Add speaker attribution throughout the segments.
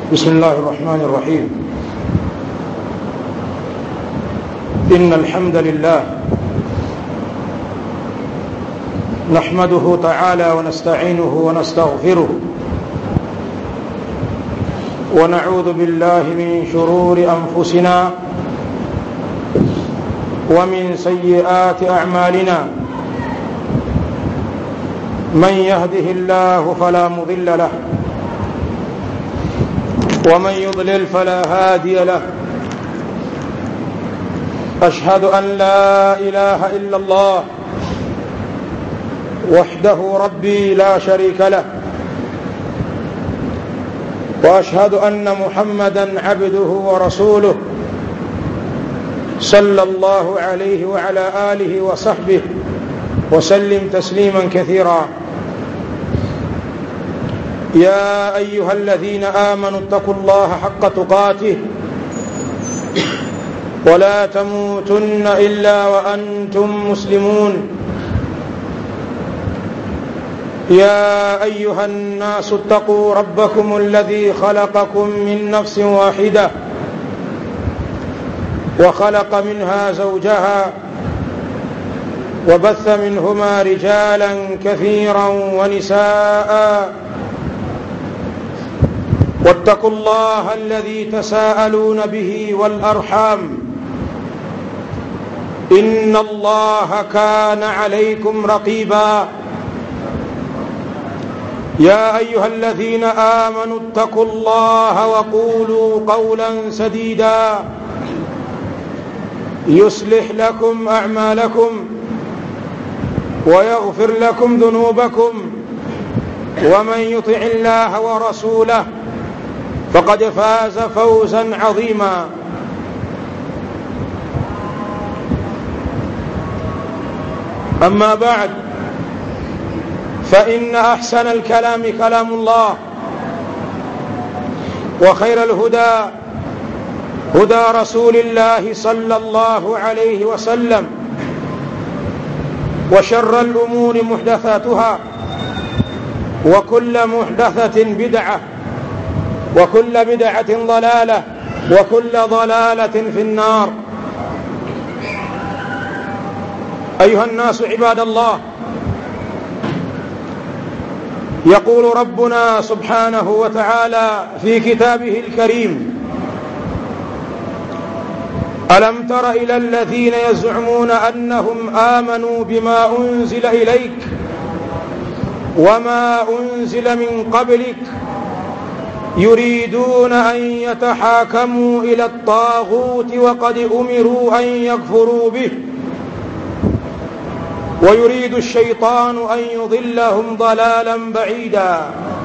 Speaker 1: بسم الله الرحمن الرحيم إن الحمد لله نحمده تعالى ونستعينه ونستغفره ونعوذ بالله من شرور أنفسنا ومن سيئات أعمالنا من يهده الله فلا مضل له ومن يضلل فلا هادي له أشهد أن لا إله إلا الله وحده ربي لا شريك له وأشهد أن محمدا عبده ورسوله صلى الله عليه وعلى آله وصحبه وسلم تسليما كثيرا يا أيها الذين آمنوا اتقوا الله حق تقاته ولا تموتن إلا وأنتم مسلمون يا أيها الناس اتقوا ربكم الذي خلقكم من نفس واحدة وخلق منها زوجها وبث منهما رجالا كثيرا ونساء واتقوا الله الذي تساءلون به والأرحام إن الله كان عليكم رقيبا يا أيها الذين آمنوا اتقوا الله وقولوا قولا سديدا يصلح لكم أعمالكم ويغفر لكم ذنوبكم ومن يطع الله ورسوله فقد فاز فوزا عظيما أما بعد فإن أحسن الكلام كلام الله وخير الهدى هدى رسول الله صلى الله عليه وسلم وشر الأمور محدثاتها وكل محدثة بدعة وكل بدعة ضلالة وكل ضلالة في النار أيها الناس عباد الله يقول ربنا سبحانه وتعالى في كتابه الكريم ألم تر إلى الذين يزعمون أنهم آمنوا بما أنزل إليك وما أنزل من قبلك يريدون أن يتحاكموا إلى الطاغوت وقد أمروا أن يكفروا به ويريد الشيطان أن يضلهم ضلالا بعيدا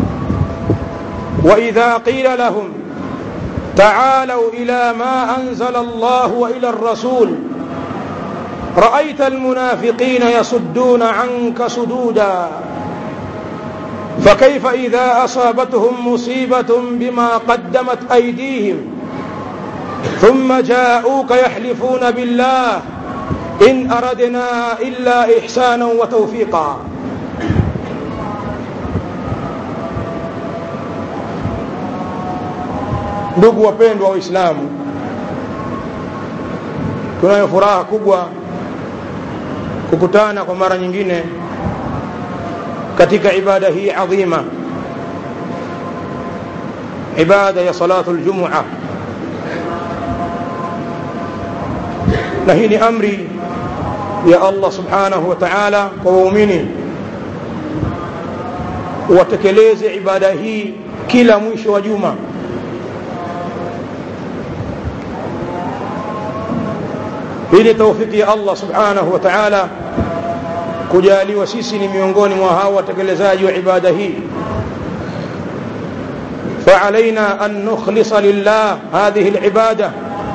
Speaker 1: وإذا قيل لهم تعالوا إلى ما أنزل الله وإلى الرسول رأيت المنافقين يصدون عنك صدودا فكيف إذا أصابتهم مصيبة بما قدمت أيديهم ثم جاءوك يحلفون بالله إن أردنا إلا إحسانا وتوفيقا ndugu wapendwa waislamu tunayo furaha kubwa kukutana kwa mara nyingine katika ibada hii adhima ibada ya salatu ljumua na hii ni amri ya allah subhanahu wa taala kwa waumini watekeleze ibada hii kila mwisho wa juma hii ni taufiki ya allah subhanahu wa taala kujaliwa sisi ni miongoni mwa hao watekelezaji wa ibada hii فعلينا أن نخلص لله هذه العبادة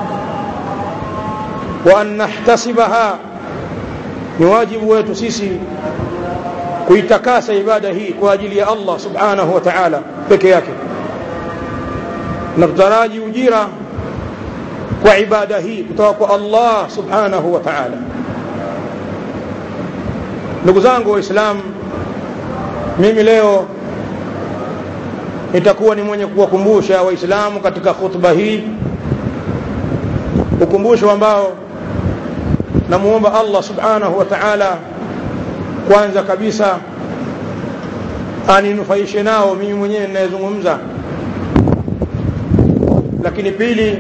Speaker 1: وأن نحتسبها نواجب ويتسيسي kuitakasa ibada hii kwa ajili ya Allah subhanahu wa ta'ala peke yake na tutaraji ujira kwa ibada hii kutoka kwa Allah subhanahu wa ta'ala ndugu zangu waislamu mimi leo nitakuwa ni mwenye kuwakumbusha waislamu katika khutba hii ukumbusho ambao namuomba allah subhanahu wa taala kwanza kabisa aninufaishe nao mimi mwenyewe ninayezungumza lakini pili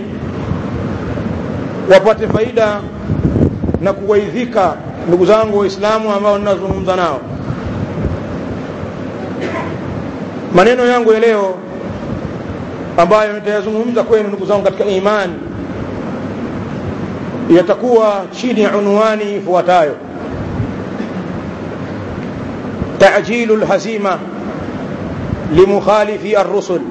Speaker 1: wapate faida na kuwaidhika ndugu zangu waislamu ambao ninazungumza nao maneno yangu ya leo ambayo nitayazungumza kwenu ndugu zangu katika imani yatakuwa chini ya unwani ifuatayo tajilu lhazima limukhalifi arrusul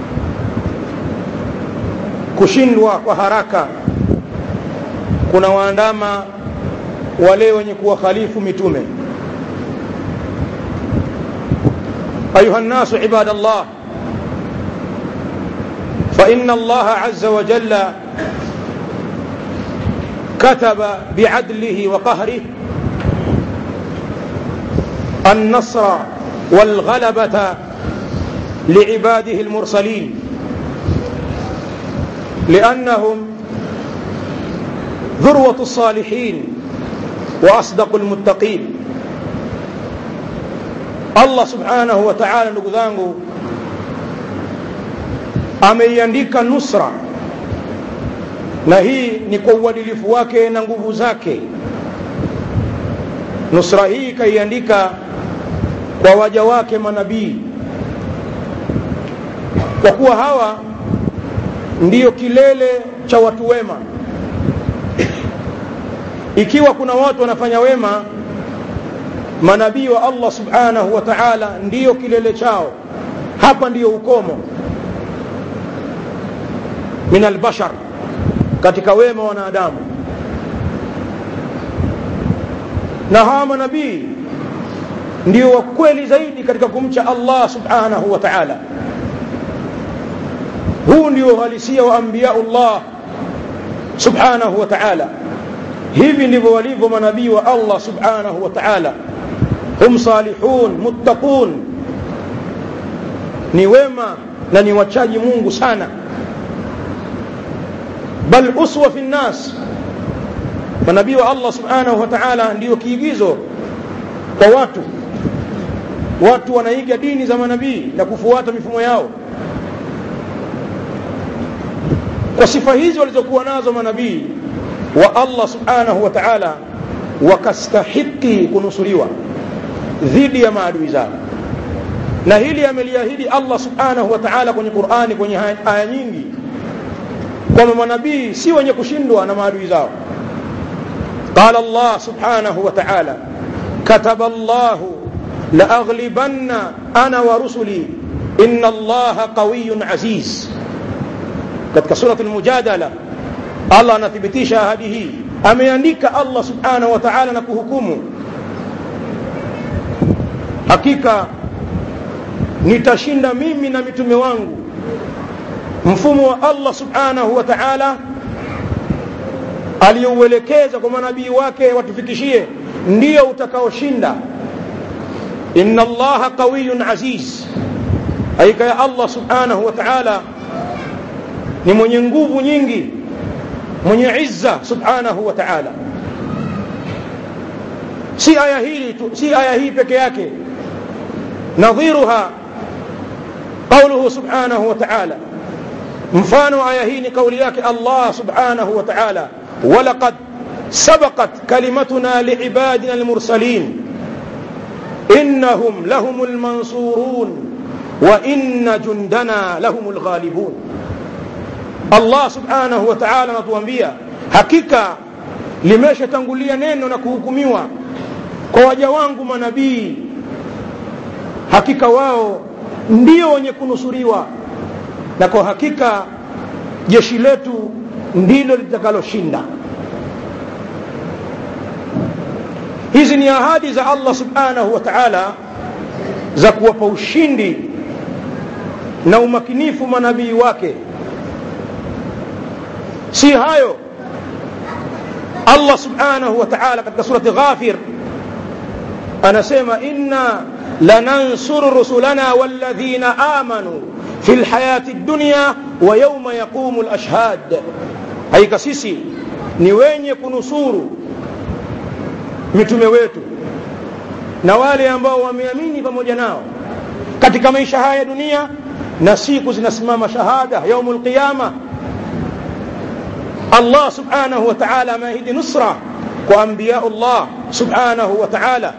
Speaker 1: kushindwa kwa haraka kuna waandama wale wenye kuwakhalifu mitume أيها الناس عباد الله فإن الله عز وجل كتب بعدله وقهره النصر والغلبة لعباده المرسلين لأنهم ذروة الصالحين وأصدق المتقين Allah subhanahu wa ta'ala ndugu zangu ameiandika nusra na hii ni kwa uadilifu wake na nguvu zake nusra hii kaiandika kwa waja wake manabii kwa kuwa hawa ndiyo kilele cha watu wema ikiwa kuna watu wanafanya wema manabii wa Allah subhanahu wa ta'ala ndiyo kilele chao hapa ndiyo ukomo min albashar katika wema wanadamu na hawa manabii ndio wa kweli zaidi katika kumcha Allah subhanahu wa ta'ala huu ndio uhalisia wa anbiyaullah subhanahu wa ta'ala hivi ndivyo walivyo manabii wa Allah subhanahu wa ta'ala hum salihun muttaqun ni wema na ni wachaji Mungu sana bal uswa fi nnas manabii wa Allah subhanahu wa ta'ala ndio kiigizo kwa watu watu wanaiga dini za manabii na kufuata mifumo yao kwa sifa hizi walizokuwa nazo manabii wa Allah subhanahu wa ta'ala wakastahiki kunusuriwa dhidi ya maadui zao na hili ameliahidi Allah subhanahu wa ta'ala kwenye Qur'ani kwenye aya nyingi kwamba manabii si wenye kushindwa na maadui zao قال الله سبحانه وتعالى كتب الله لأغلبن أنا ورسلي إن الله قوي عزيز katika surat al-mujadala Allah anathibitisha ahadi hii ameandika Allah subhanahu wa ta'ala na kuhukumu hakika nitashinda mimi na mitume wangu mfumo wa Allah subhanahu wa ta'ala aliyouelekeza kwa manabii wake watufikishie ndio utakaoshinda inna allaha qawiyun aziz hakika ya Allah subhanahu wa ta'ala ni mwenye nguvu nyingi mwenye izza subhanahu wa ta'ala si aya hili tu si aya hii peke yake nadhiruha قوله سبحانه وتعالى mfano aya hii ni kauli yake Allah subhanahu wa ta'ala ولقد سبقت كلمتنا لعبادنا المرسلين إنهم لهم المنصورون وإن جندنا لهم الغالبون Allah subhanahu wa ta'ala anatuambia hakika limeshatangulia neno na kuhukumiwa kwa waja wangu manabii hakika wao ndio wenye kunusuriwa na kwa hakika jeshi letu ndilo litakaloshinda hizi ni ahadi za Allah subhanahu wa ta'ala za kuwapa ushindi na umakinifu manabii wake si hayo Allah subhanahu wa ta'ala katika surati Ghafir anasema inna lanansuru rusulana walladhina amanu fi lhayati dunya wa yauma yaqumu lashhad hakika sisi ni wenye kunusuru mitume wetu na wale ambao wameamini pamoja nao katika maisha haya ya dunia na siku zinasimama shahada yaumu lqiyama allah subhanahu wa taala ameahidi nusra kwa ambiyau llah subhanahu wa taala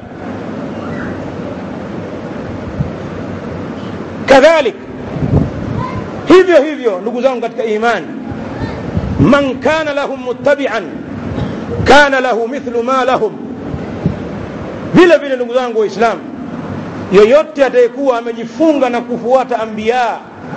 Speaker 1: kadhalik hivyo hivyo ndugu zangu katika imani man kana lahum muttabian kana lahu mithlu ma lahum vile vile ndugu zangu waislamu yoyote atayekuwa amejifunga na kufuata ambiya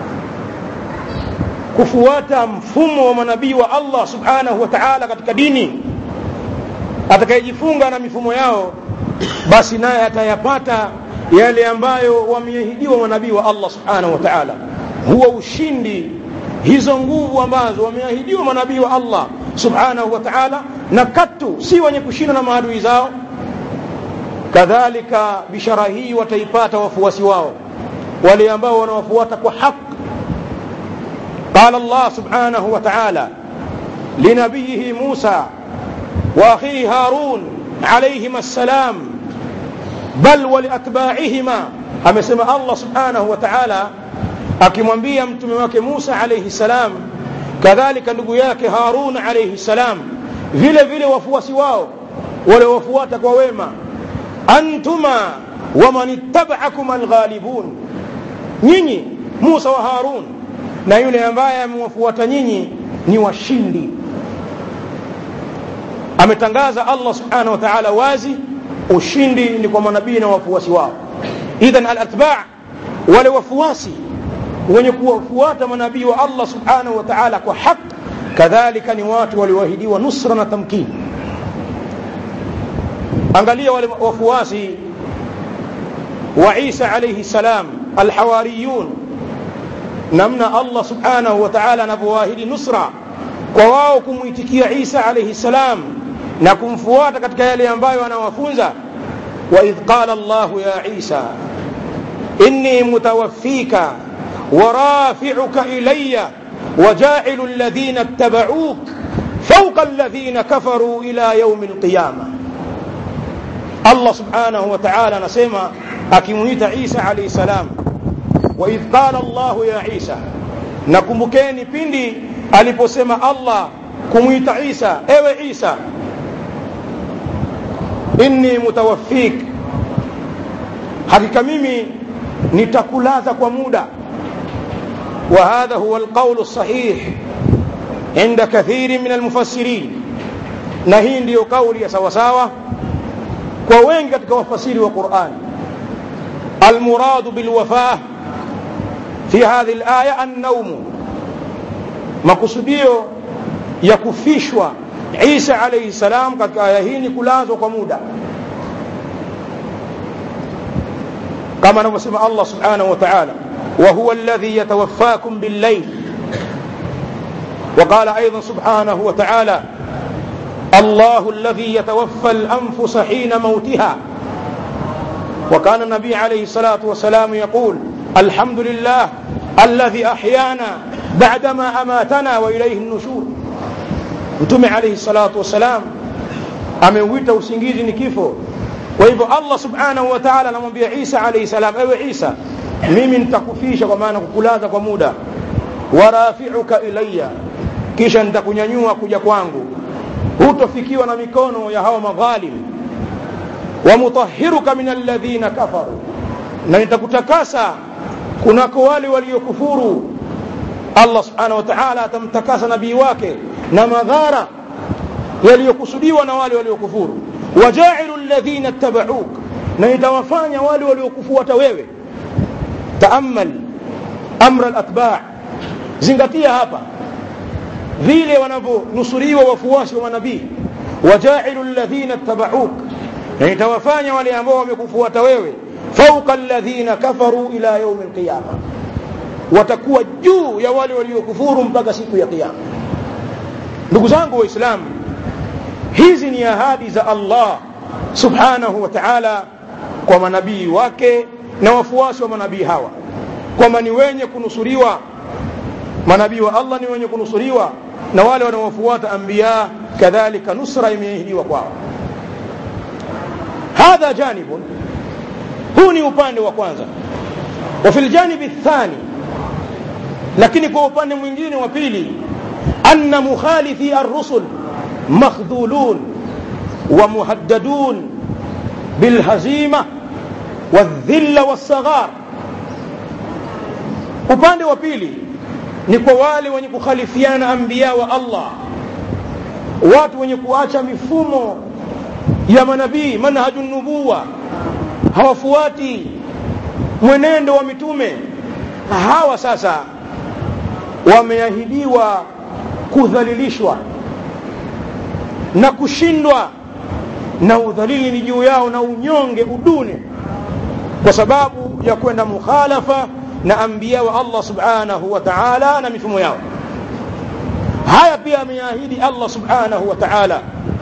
Speaker 1: kufuata mfumo wa manabii wa allah subhanahu wa taala katika dini atakayejifunga na mifumo yao basi naye atayapata yale ambayo wameahidiwa manabii wa allah subhanahu wa taala huwa ushindi hizo nguvu ambazo wameahidiwa manabii wa allah subhanahu wa taala na katu si wenye kushinda na maadui zao kadhalika bishara hii wataipata wafuasi wao wale ambao wanawafuata kwa haq قال الله سبحانه وتعالى لنبيه موسى واخيه هارون عليهما السلام بل ولاتباعهما amesema allah subhanahu wa taala akimwambia mtume wake musa alaihi salam kadhalika ndugu yake harun alaihi salam vile vile wafuasi wao wale wafuata kwa wema antuma waman ittabaakum alghalibun nyinyi musa wa harun na yule ambaye amewafuata nyinyi ni washindi ametangaza allah subhanahu wa taala wazi ushindi ni kwa manabii na wafuasi wao idhan alatba wale wafuasi wenye kuwafuata manabii wa allah subhanahu wa taala kwa haq kadhalika ni watu walioahidiwa nusra na tamkini angalia wale wafuasi wa isa alaihi salam alhawariyun namna allah subhanahu wa taala anavyowaahidi nusra kwa wao kumwitikia isa alaihi salam na kumfuata katika yale ambayo anawafunza waidh qala llahu ya isa inni mutawaffika warafiuka ilaya wajailu ladhina ittabauuk fauqa alladhina kafaruu ila yaumi alqiyama allah subhanahu wa taala anasema akimwita isa alaihi salam waidh qala llahu ya isa nakumbukeni pindi aliposema allah kumwita isa ewe isa inni mutawaffik hakika mimi nitakulaza kwa muda وهذا هو القول الصحيح عند كثير من المفسرين na hii ndiyo kauli ya sawasawa kwa wengi katika wafasiri wa qurani almuradu bilwafah fi hadhihi laya annaumu makusudio ya kufishwa isa alaihi salam katika aya hii ni kulazwa kwa muda kama anavyosema allah subhanahu wa taala وهو الذي يتوفاكم بالليل وقال ايضا سبحانه وتعالى الله الذي يتوفى الانفس حين موتها وكان النبي عليه الصلاه والسلام يقول الحمد لله الذي احيانا بعدما اماتنا واليه النشور mtume alaihi salatu wassalam ameuita usingizi ni kifo kwa hivyo allah subhanahu wa taala anamwambia isa alaihi salam ewe isa mimi nitakufisha kwa maana kukulaza kwa muda warafiuka ilaya kisha nitakunyanyua kuja kwangu hutofikiwa na mikono ya hawa madhalim wamutahiruka min alladhina kafaru na nitakutakasa kunako wale waliokufuru allah subhanahu wa taala atamtakasa nabii wake na madhara yaliyokusudiwa na wale waliokufuru wajailu ladhina ittabauk na nitawafanya wale waliokufuata wewe taamal amra alatba zingatia hapa vile wanavyonusuriwa wafuasi wa manabii wajailu ladhina ittabauk na nitawafanya wale ambao wamekufuata wewe fauqa alladhina kafaru ila yaumi alqiyama watakuwa juu ya wale waliokufuru mpaka siku ya kiyama ndugu zangu waislamu hizi ni ahadi za allah subhanahu wa taala kwa manabii wake na wafuasi wa manabii hawa kwamba ni wenye kunusuriwa manabii wa Allah ni wenye kunusuriwa na wale wanaofuata anbiya kadhalika nusra imeahidiwa kwao hadha janibun huu ni upande wa kwanza wa fil janibi thani lakini kwa upande mwingine wa pili anna mukhalifi ar-rusul makhdhulun wa muhaddadun bilhazima wadhilla wassaghar upande wa pili ni kwa wale wenye kukhalifiana anbiya wa Allah watu wenye kuacha mifumo ya manabii manhaju nubuwa hawafuati mwenendo wa mitume hawa sasa wameahidiwa kudhalilishwa na kushindwa na udhalili ni juu yao na unyonge udune kwa sababu ya kwenda mukhalafa na anbiya wa Allah subhanahu wa ta'ala na mifumo yao haya pia ameahidi Allah subhanahu wa ta'ala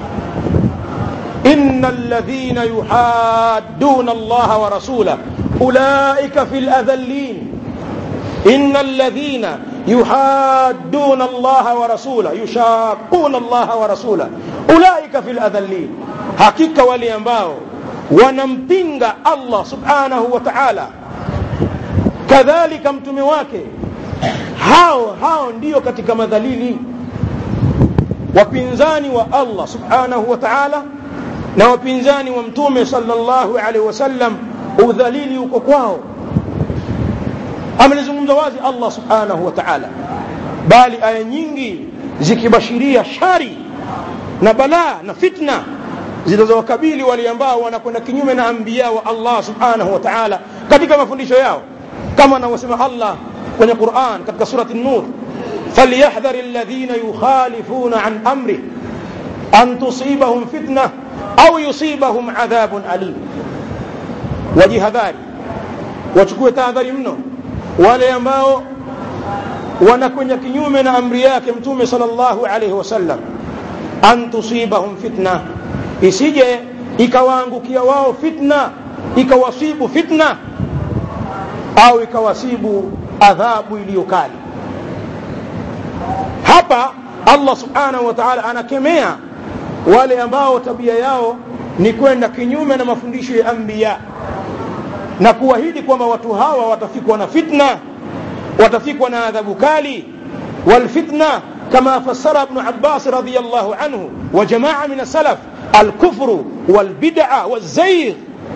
Speaker 1: إن الذين يحادون الله ورسوله أولئك في الأذلين إن الذين يحادون الله ورسوله يشاقون الله ورسوله أولئك في الأذلين حقيقة وليambao wanampinga Allah subhanahu wa ta'ala kadhalika mtume wake hao hao ndio katika madhalili wapinzani wa Allah subhanahu wa ta'ala na wapinzani wa mtume sallallahu alaihi wasallam udhalili uko kwao amelizungumza wazi Allah subhanahu wa ta'ala bali aya nyingi zikibashiria shari na balaa na fitna zilizowakabili wale ambao wanakwenda kinyume na anbiya wa Allah subhanahu wa ta'ala katika mafundisho yao kama anavyosema Allah kwenye Qur'an katika surati an-Nur falyahdhar alladhina yukhalifuna an amri an tusibahum fitnah au yusibahum adhabun alim wajihadhari wachukue tahadhari mno wale ambao wanakwenda kinyume na amri yake mtume sallallahu alaihi wasallam an tusibahum fitna isije ikawaangukia wao fitna ikawasibu fitna au ikawasibu adhabu iliyo kali hapa Allah subhanahu wa ta'ala anakemea wale ambao tabia yao ni kwenda kinyume na mafundisho ya anbiya na kuahidi kwamba watu hawa watafikwa na fitna watafikwa na adhabu kali walfitna kama fassara ibn Abbas radiyallahu anhu wa jamaa min salaf alkufru walbid'a wazayg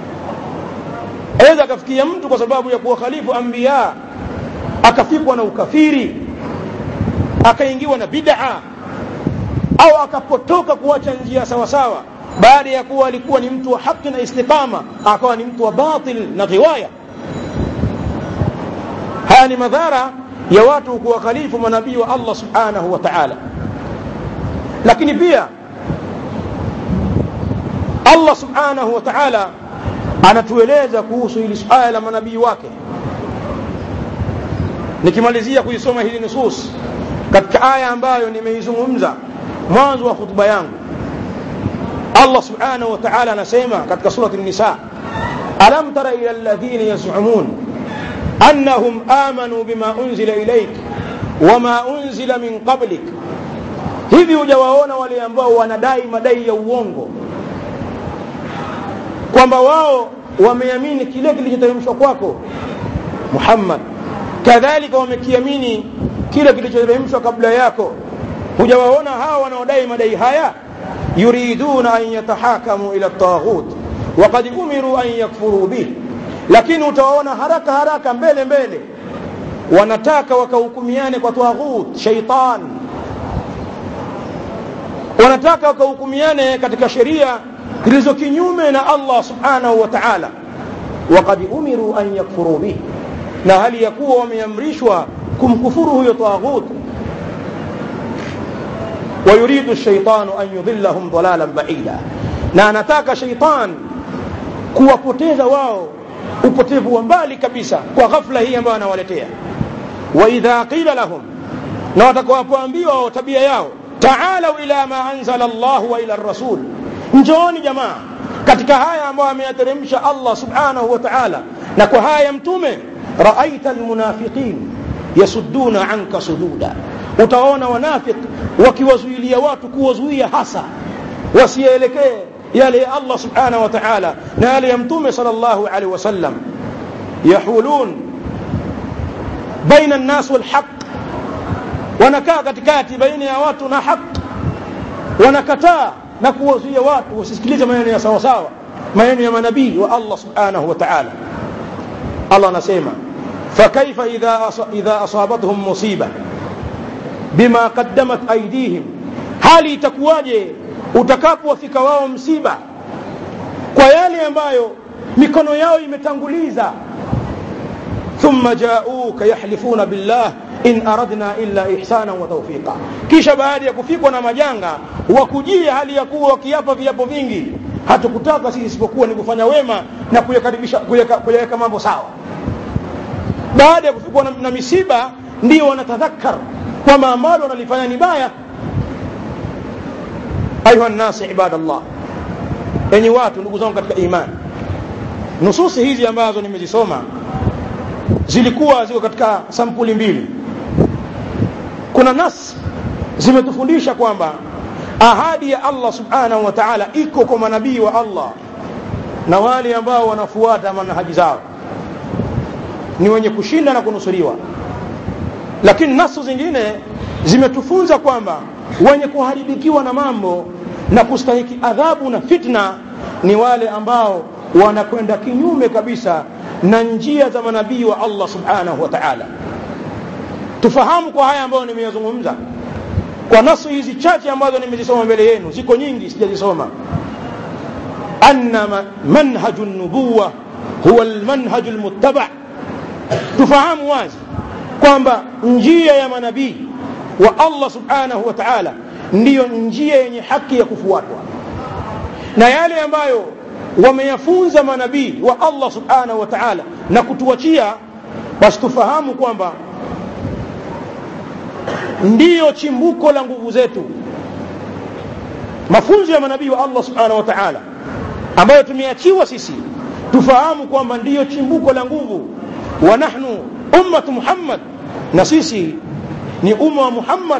Speaker 1: aweza akafikia mtu kwa sababu ya kuwakhalifu anbiya akafikwa na ukafiri akaingiwa na bid'a au akapotoka kuacha njia sawa sawa baada ya kuwa alikuwa ni mtu wa haki na istiqama akawa ni mtu wa batil na riwaya haya ni madhara ya watu kuwakhalifu manabii wa Allah subhanahu wa ta'ala lakini pia Allah subhanahu wa ta'ala anatueleza kuhusu hili suala la manabii wake nikimalizia kuisoma hili nusus katika aya ambayo nimeizungumza mwanzo wa khutba yangu Allah subhanahu wa ta'ala anasema katika surati an-nisa alam tara ila alladhina yaz'umun annahum amanu bima unzila ilayk wama unzila min qablik hivi hujawaona wale ambao wanadai madai ya uongo kwamba wao wameamini kile kilichoteremshwa kwako Muhammad kadhalika wamekiamini kile kilichoteremshwa kabla yako hujawaona hawa wanaodai madai haya yuriduna an yatahakamu ila taghut waqad umiru an yakfuru bih lakini utawaona haraka haraka mbele mbele wanataka wakahukumiane kwa taghut shaitan wanataka wakahukumiane katika sheria zilizo kinyume na Allah subhanahu wa ta'ala waqad umiru an yakfuru bih na hali ya kuwa wameamrishwa kumkufuru huyo taghut ويريد الشيطان أن يضلهم ضلالا بعيدا na anataka sheitan kuwapoteza wao upotevu wa mbali kabisa kwa ghafla hii ambayo anawaletea wa idha qila lahum na watakapoambiwa wao tabia yao taalau ila ma anzala Allah wa ila rasul njooni jamaa katika haya ambayo ameyateremsha Allah subhanahu wa ta'ala na kwa haya mtume raaita almunafiqin yasudduna anka sududa utawaona wanafik wakiwazuilia watu kuwazuia hasa wasielekee yale ya Allah subhanahu wa ta'ala na yale ya mtume sallallahu alaihi wasallam yahulun baina an-nas wal haqq wanakaa katikati baina ya watu na haq wanakataa na kuwazuia watu wasisikilize maneno ya sawa sawa maneno ya manabii wa Allah subhanahu wa ta'ala Allah anasema فكيف إذا إذا أصابتهم مصيبة بما قدمت أيديهم hali itakuwaje utakapowafika wao msiba kwa yale ambayo mikono yao imetanguliza thumma jauka yahlifuna billah in aradna illa ihsana wa tawfiqa kisha baada ya kufikwa na majanga wakujia hali ya kuwa wakiapa viapo vingi hatukutaka sisi isipokuwa ni kufanya wema na kuyakaribisha kuyaweka mambo sawa baada ya kufikwa na, na misiba ndio wanatadhakkar kwamba ambalo wanalifanya ni baya ayuha nnasi ibadallah enyi watu ndugu zangu katika imani nususi hizi ambazo nimezisoma zilikuwa ziko katika sampuli mbili kuna nas zimetufundisha kwamba ahadi ya Allah subhanahu wa ta'ala iko kwa manabii wa Allah na wale ambao wanafuata manhaji zao ni wenye kushinda na kunusuriwa lakini nasu zingine zimetufunza kwamba wenye kuharibikiwa na mambo na kustahiki adhabu na fitna ni wale ambao wanakwenda kinyume kabisa na njia za manabii wa Allah subhanahu wa ta'ala tufahamu kwa haya ambayo nimeyazungumza kwa nasu hizi chache ambazo nimezisoma mbele yenu ziko nyingi sijazisoma anna manhaju nubuwa huwa almanhaju almuttaba tufahamu wazi kwamba njia ya manabii wa Allah subhanahu wa ta'ala ndiyo njia yenye haki ya kufuatwa na yale ambayo wameyafunza manabii wa Allah subhanahu wa ta'ala na kutuachia basi tufahamu kwamba ndiyo chimbuko la nguvu zetu mafunzo ya manabii wa Allah subhanahu wa ta'ala ambayo tumeachiwa sisi tufahamu kwamba ndiyo chimbuko la nguvu wa nahnu ummatu Muhammad na sisi ni umma wa Muhammad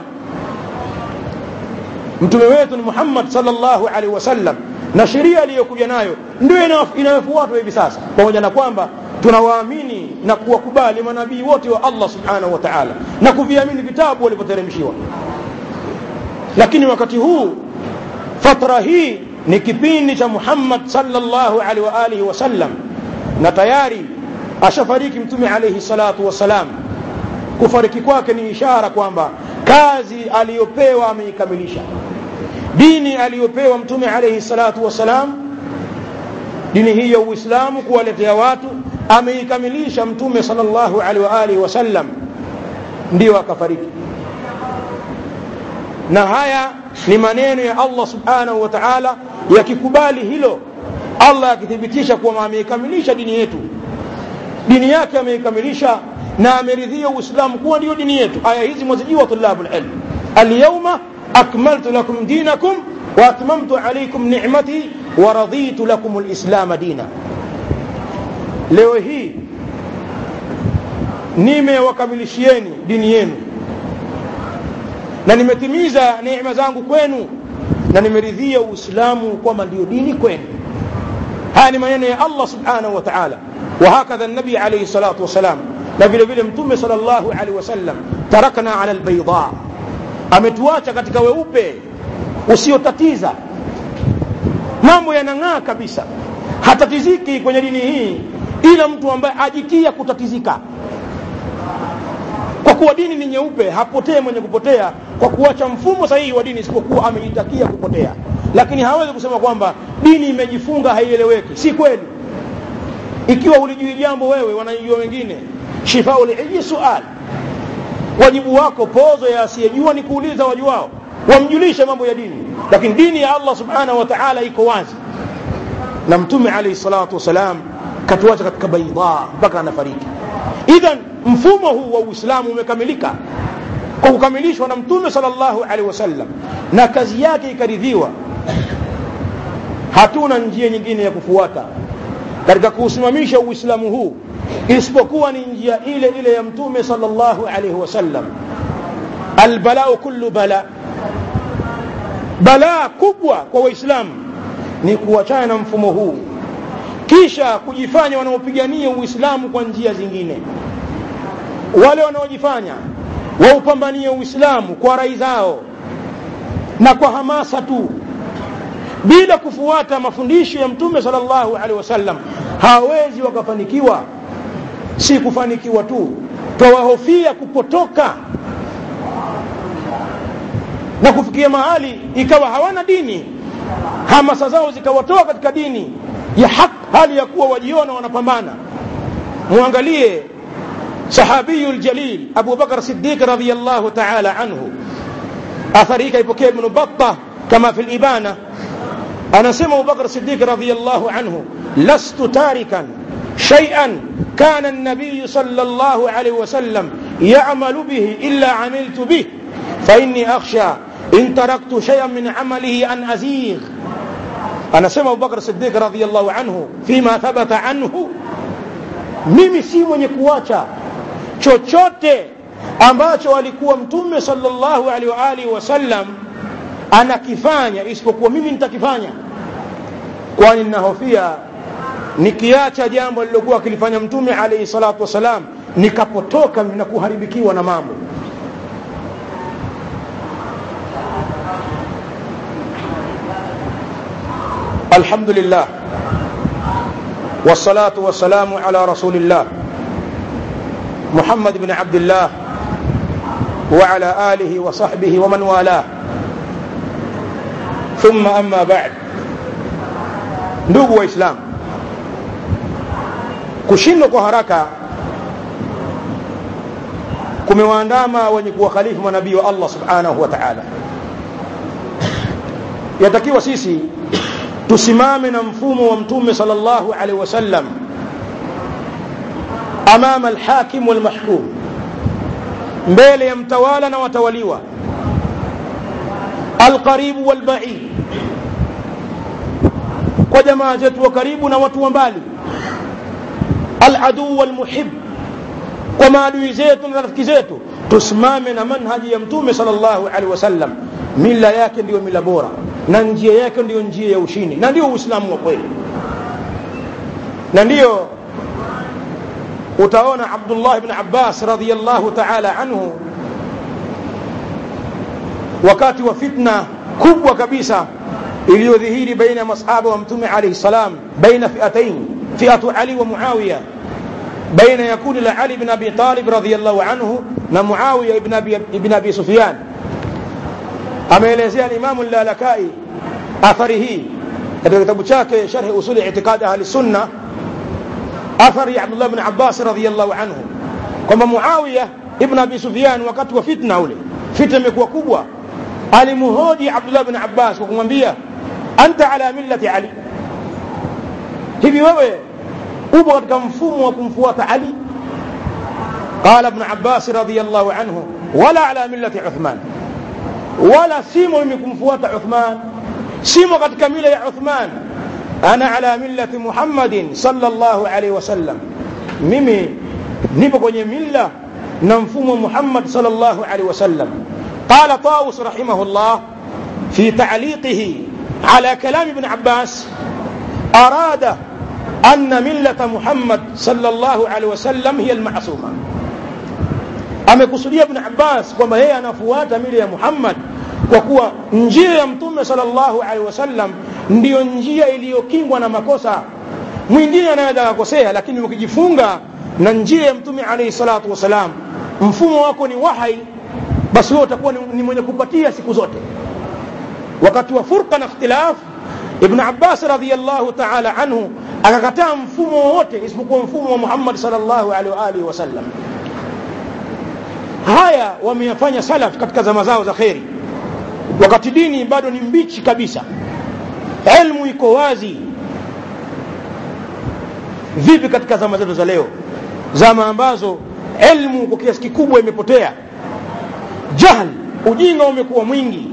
Speaker 1: mtume wetu ni Muhammad sallallahu alaihi wasallam na sheria aliyokuja nayo ndio inayofuatwa hivi sasa pamoja na kwamba tunawaamini na kuwakubali manabii wote wa Allah subhanahu wa ta'ala na kuviamini vitabu walivyoteremshiwa lakini wakati huu fatra hii ni kipindi cha Muhammad sallallahu alaihi wa alihi wasallam na tayari ashafariki mtume alaihi salatu wasalam kufariki kwake ni ishara kwamba kazi aliyopewa ameikamilisha dini aliyopewa mtume alaihi salatu wasalam dini hii ya uislamu kuwaletea watu ameikamilisha mtume sallallahu alaihi wa alihi wasallam ndio akafariki na haya ni maneno ya Allah subhanahu wa ta'ala yakikubali hilo Allah akithibitisha kuwa ameikamilisha dini yetu dini yake ameikamilisha na ameridhia uislamu kuwa ndio dini yetu aya hizi mwazijua tulabul ilm alyawma akmaltu lakum dinakum wa atmamtu alaykum ni'mati wa raditu lakum alislam dina leo hii nimewakamilishieni dini yenu na nimetimiza neema zangu kwenu na nimeridhia uislamu kwamba ndio dini kwenu haya ni maneno ya Allah subhanahu wa ta'ala وهكذا النبي عليه الصلاة والسلام na vile vile mtume sallallahu alaihi wasallam tarakna ala albayda ametuacha katika weupe usiotatiza mambo yanang'aa kabisa hatatiziki kwenye dini hii ila mtu ambaye ajitia kutatizika kwa kuwa dini ni nyeupe hapotee mwenye kupotea kwa kuacha mfumo sahihi wa dini isipokuwa amejitakia kupotea lakini hawezi kusema kwamba dini imejifunga haieleweki si kweli ikiwa ulijui jambo wewe wanajua wengine shifaul hiji sual wajibu wako pozo ya asiyejua ni kuuliza wajuao wamjulishe mambo ya dini lakini dini ya Allah subhanahu wa ta'ala iko wazi na mtume alayhi salatu wasalam katuacha katika baidha mpaka anafariki idhan mfumo huu wa uislamu umekamilika kwa kukamilishwa na mtume sallallahu alaihi wasallam na kazi yake ikaridhiwa hatuna njia nyingine ya kufuata katika kuusimamisha uislamu huu isipokuwa ni njia ile ile ya mtume sallallahu alaihi wasallam albalau kullu bala balaa kubwa kwa waislamu ni kuachana na mfumo huu kisha kujifanya wanaopigania uislamu kwa njia zingine wale wanaojifanya waupambanie uislamu kwa rai zao na kwa hamasa tu bila kufuata mafundisho ya mtume sallallahu alaihi wasallam hawawezi wakafanikiwa si kufanikiwa tu twawahofia kupotoka na kufikia mahali ikawa hawana dini hamasa zao zikawatoa katika dini ya haq hali ya kuwa wajiona wanapambana muangalie sahabiyu ljalil abu bakar sidiq radiallahu taala anhu athari hii kaipokea ibnu batta kama fi libana anasema abubakar sidiq radiallahu anhu lastu tarikan shay'an كان النبي صلى الله عليه وسلم يعمل به إلا عملت به فإني أخشى إن تركت شيئا من عمله أن أزيغ أنا سمع أبو بكر الصديق رضي الله عنه فيما ثبت عنه mimi si mwenye kuacha chochote ambacho alikuwa mtume sallallahu alaihi wa alihi wasallam anakifanya isipokuwa mimi nitakifanya kwani ninahofia nikiacha jambo lilokuwa akilifanya mtume alaihi salatu wassalam nikapotoka na kuharibikiwa na mambo الحمد لله والصلاة والسلام على رسول الله محمد بن عبد الله وعلى آله وصحبه ومن والاه ثم أما بعد ndugu waislamu kushindwa kwa haraka kumewaandama wenye kuwakhalifu manabii wa allah subhanahu wa taala yatakiwa sisi tusimame na mfumo wa mtume sallallahu alaihi wasallam amama alhakim walmahkum mbele ya mtawala na watawaliwa alqaribu walbaid kwa jamaa zetu wa karibu na watu wa mbali aladuu walmuhib kwa maadui zetu na rafiki zetu tusimame na manhaji ya mtume sallallahu alaihi wasallam mila yake ndiyo mila bora na njia yake ndiyo njia ya ushindi na ndio uislamu wa kweli na ndiyo utaona abdullah bn abbas radiallahu taala anhu wakati wa fitna kubwa kabisa iliyodhihiri baina ya masahaba wa mtume alaihi salam baina fiatain fiatu ali wa muawiya baina ya kundi la ali bn abi talib radiallahu anhu na muawiya ibn abi, ibn abi sufyan ameelezea limamu lalakai athari hii katika kitabu chake sharhi usuli itiqadi ahli sunna athari ya abdullah bn abbas radiallahu anhu kwamba muawiya ibn abi sufyan wakati wa fitna ule fitna imekuwa kubwa alimuhoji abdullah bn abbas kwa kumwambia anta ala millati ali hivi wewe upo katika mfumo wa kumfuata ali qala ibn abbas radiallahu anhu wala ala millati uthman wala simo mimi kumfuata uthman simo katika mila ya uthman ana ala millati muhammadin sallallahu alaihi wasallam mimi nipo kwenye milla na mfumo muhammad sallallahu alaihi wasallam قال طاووس رحمه الله في تعليقه على كلام ابن عباس أراد أن ملة محمد صلى الله عليه وسلم هي المعصومة amekusudia ibn abbas kwamba yeye anafuata mila ya muhammad kwa kuwa njia ya mtume salllahu alehi wasallam ndiyo njia iliyokingwa na makosa mwingine anaweza akakosea lakini ukijifunga na njia ya mtume alaihi salatu wassalam mfumo wako ni wahai basi wewe utakuwa ni, ni mwenye kupatia siku zote wakati wa furqa na ikhtilaf ibn abbas radiallahu taala anhu akakataa mfumo wowote isipokuwa mfumo wa muhammad salllahu alaihi waalihi wasallam haya wameyafanya salaf katika zama zao za kheri wakati dini bado ni mbichi kabisa elmu iko wazi vipi katika zama zetu za leo zama ambazo elmu kwa kiasi kikubwa imepotea jahl ujinga umekuwa mwingi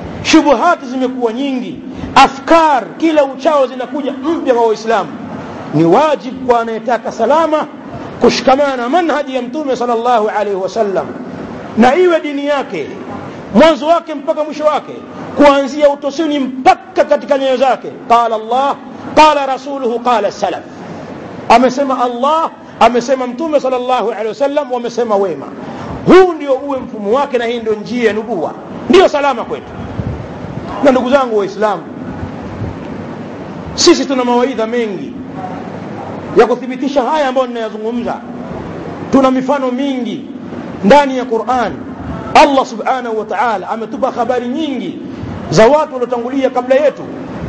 Speaker 1: shubuhati zimekuwa nyingi afkar kila uchao zinakuja mpya kwa waislamu ni wajibu kwa anayetaka salama kushikamana na manhaji ya mtume sallallahu alaihi wasallam na iwe dini yake mwanzo wake mpaka mwisho wake kuanzia utosini mpaka katika nyoyo zake qala allah qala rasuluhu qala salaf amesema allah amesema mtume sallallahu alaihi wasallam wamesema wema huu ndio uwe mfumo wake na hii ndio njia ya nubuwa ndiyo salama kwetu na ndugu zangu waislamu sisi tuna mawaidha mengi ya kuthibitisha haya ambayo ninayazungumza tuna mifano mingi ndani ya Qur'an Allah subhanahu wa ta'ala ametupa habari nyingi za watu waliotangulia kabla yetu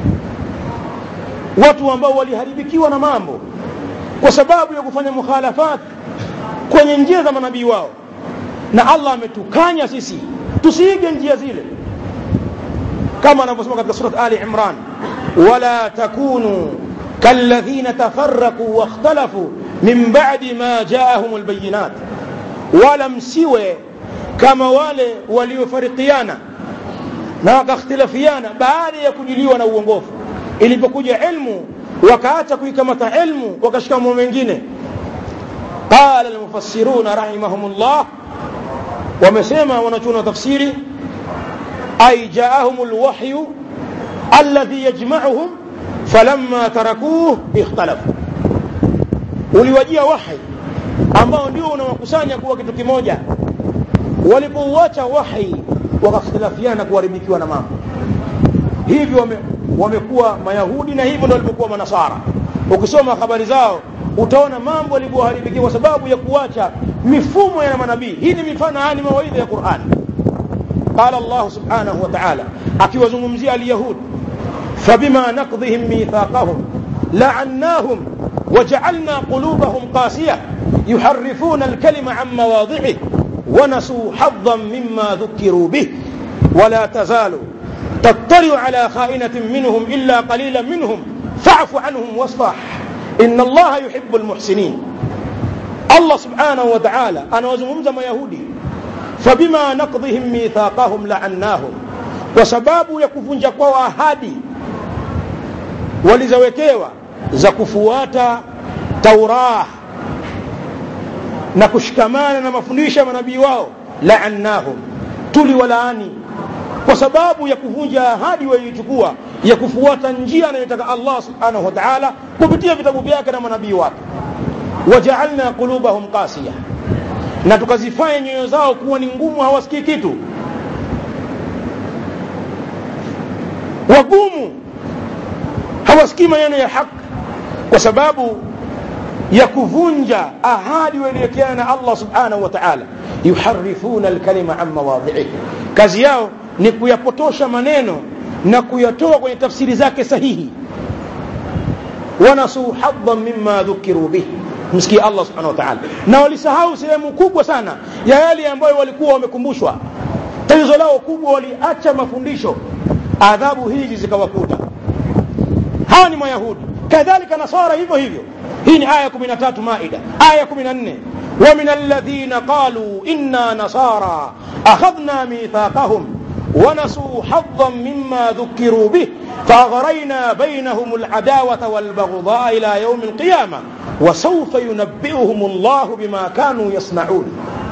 Speaker 1: watu ambao waliharibikiwa na mambo kwa sababu ya kufanya mukhalafat kwenye njia za manabii wao na Allah ametukanya sisi tusiige njia zile kama anavyosema katika surat Ali Imran wala takunu كالذين تفرقوا واختلفوا من بعد ما جاءهم البينات ولم سوى كما wale waliofarikiana na wakakhtilafiana baada ya kujiliwa na uongofu ilipokuja ilmu wakaacha kuikamata ilmu wakashika mambo mengine qala almufassiruna rahimahumullah wamesema wanachuna tafsiri ay jaahum alwahyu alladhi yajma'uhum falamma tarakuhu ikhtalafu uliwajia wahi ambao ndio unawakusanya kuwa kitu kimoja walipouacha wahi wakakhtilafiana kuharibikiwa na mambo hivyo wame, wamekuwa mayahudi na hivyo ndio walivyokuwa manasara ukisoma habari zao utaona mambo yalivyoharibikia kwa sababu ya kuacha mifumo ya manabii hii ni mifano haya ni mawaidha ya Qur'an qala Allah subhanahu wa ta'ala akiwazungumzia al-yahud فبما نقضهم ميثاقهم لعناهم وجعلنا قلوبهم قاسية يحرفون الكلم عن مواضعه ونسوا حظا مما ذكروا به ولا تزال تطلع على خائنة منهم إلا قليلا منهم فاعف عنهم واصفح إن الله يحب المحسنين الله سبحانه وتعالى أنا وزممز ما يهودي فبما نقضهم ميثاقهم لعناهم وسباب يكفون جقوا أهادي walizowekewa za kufuata Taurah na kushikamana na mafundisho ya manabii wao laannahum tuliwalaani kwa sababu ya kuvunja ahadi waliochukua ya kufuata njia anayotaka Allah subhanahu wa ta'ala kupitia vitabu vyake na manabii wake waja'alna qulubahum qasiya na tukazifanya nyoyo zao kuwa ni ngumu hawasikii kitu wagumu hawasikii maneno ya haki kwa sababu ya kuvunja ahadi waliowekeana na Allah subhanahu wa ta'ala yuharifuna alkalima an mawadhihi kazi yao ni kuyapotosha maneno na kuyatoa kwenye tafsiri zake sahihi wanasuu haddan mimma dhukiru bih msikie Allah subhanahu wa ta'ala na walisahau sehemu kubwa sana ya yale ambayo walikuwa wamekumbushwa tatizo lao kubwa waliacha mafundisho adhabu hizi zikawakuta hawa ni mayahudi kadhalika nasara hivyo hivyo hii ni aya 13 maida aya 14 ومن الذين قالوا إنا نصارى أخذنا ميثاقهم ونسوا حظا مما ذكروا به فأغرينا بينهم العداوة والبغضاء إلى يوم القيامة وسوف ينبئهم الله بما كانوا يصنعون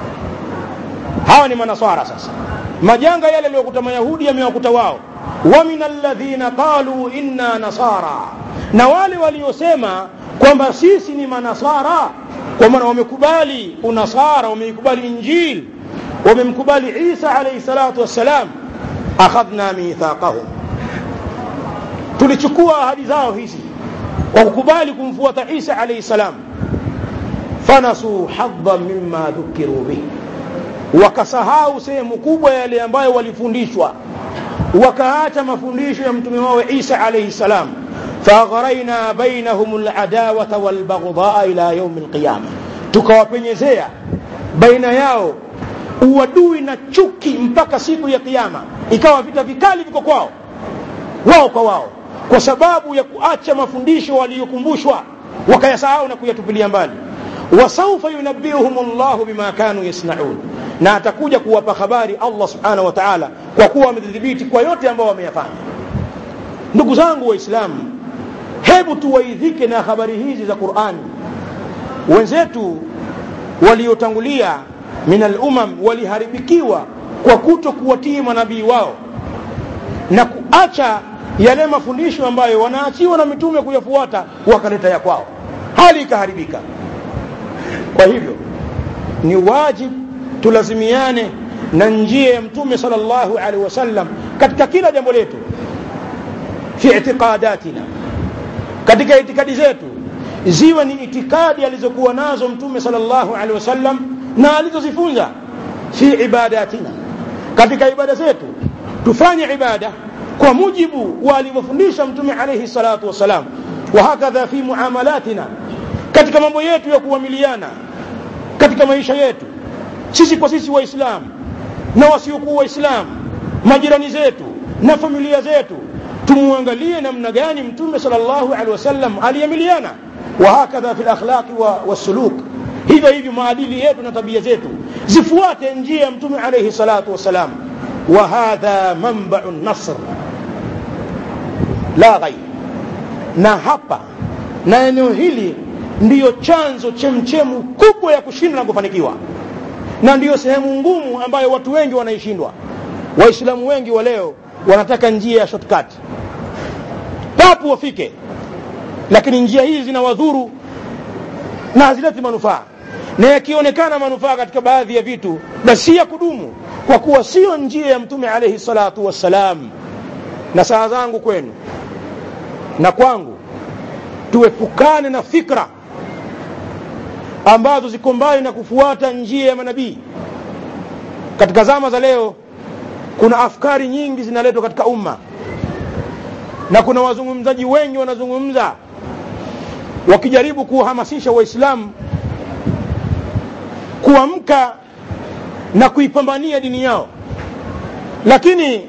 Speaker 1: hawa ni manasara sasa majanga yale yaliyokuta mayahudi yamewakuta wao wa min alladhina qalu inna nasara na wale waliosema kwamba sisi ni manasara kwa maana wamekubali unasara wameikubali injil wamemkubali isa alayhi salatu wassalam akhadhna mithaqahum tulichukua ahadi zao hizi kwa kukubali kumfuata isa alayhi salam fanasuu haddan mimma dhukiru bihi wakasahau sehemu kubwa yale ambayo walifundishwa wakaacha mafundisho ya mtume wao Isa alayhi salam fagharaina bainahum aladawata walbaghdha ila yawm alqiyama tukawapenyezea baina yao uadui na chuki mpaka siku ya kiyama ikawa vita vikali viko kwao wao kwa wao kwa sababu ya kuacha mafundisho waliyokumbushwa wakayasahau na kuyatupilia mbali wasaufa yunabbiuhum Allah bima kanu yasnaun na atakuja kuwapa habari Allah subhanahu wa ta'ala kwa kuwa amedhibiti kwa yote ambao wameyafanya ndugu zangu waislamu hebu tuwaidhike na habari hizi za qurani wenzetu waliotangulia min alumam waliharibikiwa kwa kuto kuwatii manabii wao na kuacha yale mafundisho ambayo wanaachiwa na mitume kuyafuata wakaleta ya kwao hali ikaharibika kwa hivyo ni wajibu tulazimiane na njia ya mtume sallallahu alaihi wasallam katika kila jambo letu fi itiqadatina katika itikadi zetu ziwe ni itikadi alizokuwa nazo mtume sallallahu alaihi wasallam na alizozifunza fi ibadatina katika ibada zetu tufanye ibada kwa mujibu wa alivyofundisha mtume alaihi salatu wassalam wa hakadha fi muamalatina katika mambo yetu ya kuamiliana katika maisha yetu sisi kwa sisi waislamu na wasiokuwa waislamu majirani zetu na familia zetu tumwangalie namna gani mtume sallallahu alaihi wasallam aliamiliana wa hakadha fi lakhlaqi wassuluk hivyo hivyo maadili yetu na tabia zetu zifuate njia ya mtume alaihi salatu wassalam wa hadha manbau nasr la ghair na hapa na eneo hili ndiyo chanzo chemchemu kubwa ya kushinda na kufanikiwa na ndiyo sehemu ngumu ambayo watu wengi wanaishindwa waislamu wengi wa leo wanataka njia ya shortcut papu wafike lakini njia hizi zinawadhuru na hazileti manufaa na yakionekana manufaa katika baadhi ya vitu basi si ya kudumu kwa kuwa sio njia ya mtume alaihi salatu wassalam na saa zangu kwenu na kwangu tuepukane na fikra ambazo ziko mbali na kufuata njia ya manabii katika zama za leo kuna afkari nyingi zinaletwa katika umma na kuna wazungumzaji wengi wanazungumza wakijaribu kuwahamasisha waislamu kuamka na kuipambania dini yao lakini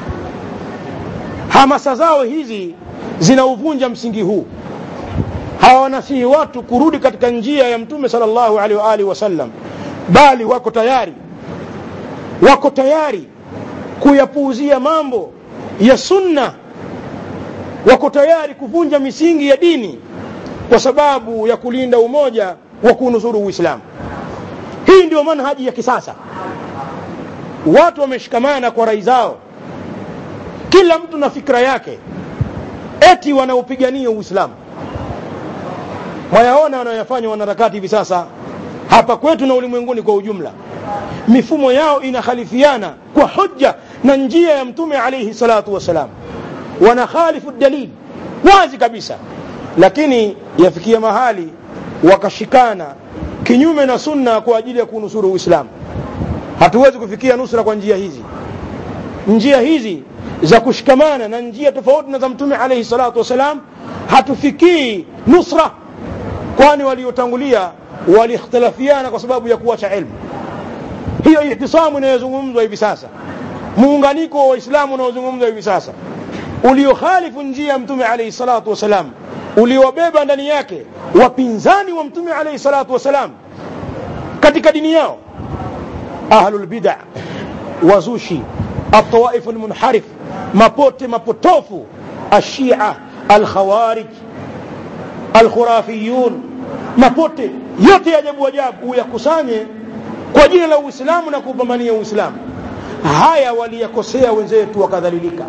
Speaker 1: hamasa zao hizi zinauvunja msingi huu hawanasihi watu kurudi katika njia ya mtume sallallahu alaihi wa alihi wasallam bali wako tayari wako tayari kuyapuuzia mambo ya sunna wako tayari kuvunja misingi ya dini kwa sababu ya kulinda umoja wa kunusuru uislamu hii ndio manhaji ya kisasa watu wameshikamana kwa rai zao kila mtu na fikra yake eti wanaopigania uislamu mwayaona wanayoyafanya wanaharakati hivi sasa hapa kwetu na ulimwenguni kwa ujumla mifumo yao inakhalifiana kwa hujja na njia ya mtume alaihi salatu wassalam wanakhalifu dalili wazi kabisa lakini yafikia mahali wakashikana kinyume na sunna kwa ajili ya kunusuru uislamu hatuwezi kufikia nusra kwa njia hizi njia hizi za kushikamana na njia tofauti na za mtume alaihi salatu wassalam hatufikii nusra kwani waliotangulia waliikhtilafiana kwa sababu ya kuacha ilmu hiyo ihtisamu inayozungumzwa hivi sasa muunganiko wa waislamu unaozungumzwa hivi sasa uliokhalifu njia ya mtume alaihi salatu wassalam uliowabeba ndani yake wapinzani wa mtume alaihi salatu wassalam katika dini yao ahlulbida wazushi الطوائف المنحرف mapote mapotofu ashia alkhawarij alkhurafiyun mapote yote ya ajabu ajabu uyakusanye kwa jina la uislamu na kupambania uislamu haya waliyakosea wenzetu wakadhalilika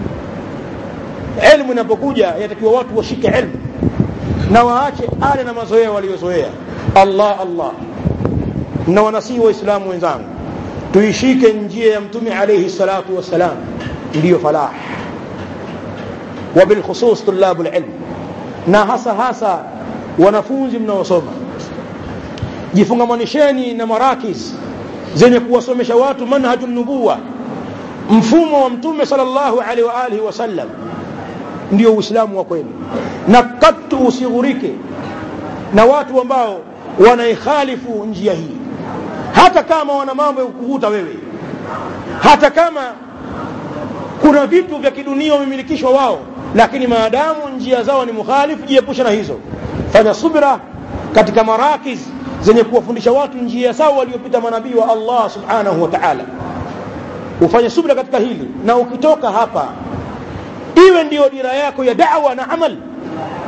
Speaker 1: elmu inapokuja yatakiwa watu washike elmu na waache ale na mazoea waliozoea allah allah na wanasihi waislamu wenzangu tuishike njia ya mtume alaihi salatu wassalam ndiyo falah wabilkhusus tulabu lilm na hasa hasa wanafunzi mnaosoma jifungamanisheni na marakis zenye kuwasomesha watu manhaju nubuwa mfumo wa mtume sallallahu alaihi wa alihi wasallam ndio uislamu wa kweli na katu usighurike na watu ambao wanaikhalifu njia hii hata kama wana mambo ya kukuvuta wewe hata kama kuna vitu vya kidunia wamemilikishwa wao lakini maadamu njia zao ni mukhalifu jiepusha na hizo fanya subra katika marakiz zenye kuwafundisha watu njia sawa waliopita manabii wa allah subhanahu wa taala ufanye subra katika hili na ukitoka hapa iwe ndiyo dira yako ya dawa na amal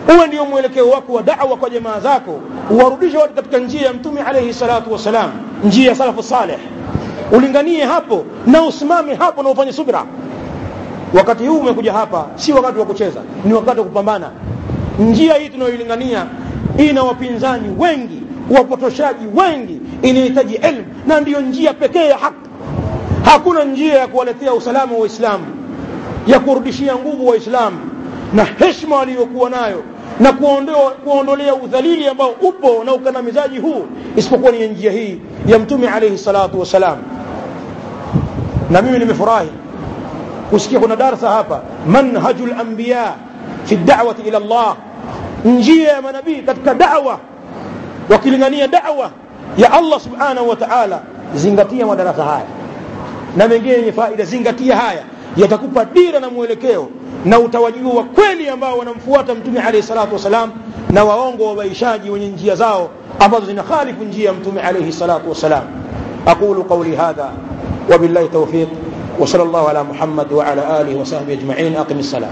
Speaker 1: uwe ndio mwelekeo wako wa da'wa kwa jamaa zako uwarudishe watu katika njia ya mtume alayhi salatu wassalam njia ya salafu saleh ulinganie hapo na usimame hapo na ufanye subira wakati huu umekuja hapa si wakati wa kucheza ni wakati wa kupambana njia hii tunayoilingania ina wapinzani wengi wapotoshaji wengi inahitaji elimu na ndiyo njia pekee ya haki hakuna njia ya kuwaletea usalama wa waislamu ya kurudishia nguvu waislamu na heshima waliyokuwa nayo na kuondoa kuondolea udhalili ambao upo na ukandamizaji huu isipokuwa ni njia hii ya mtume alayhi salatu wassalam na mimi nimefurahi kusikia kuna darsa hapa manhajul anbiya fi da'wati ila Allah njia ya manabii katika da'wa wakilingania da'wa ya Allah subhanahu wa ta'ala zingatia madarasa haya na mengine yenye faida zingatia haya yatakupa dira na mwelekeo na utawajua wa kweli ambao wanamfuata mtume alayhi salatu wasalam na waongo wabaishaji wenye njia zao ambazo zinakhalifu njia ya mtume alayhi salatu wasalam aqulu qawli hadha wabillahi tawfiq وصلى الله على محمد وعلى آله وصحبه أجمعين أقم الصلاة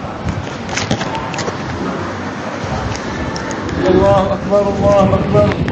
Speaker 2: الله أكبر الله أكبر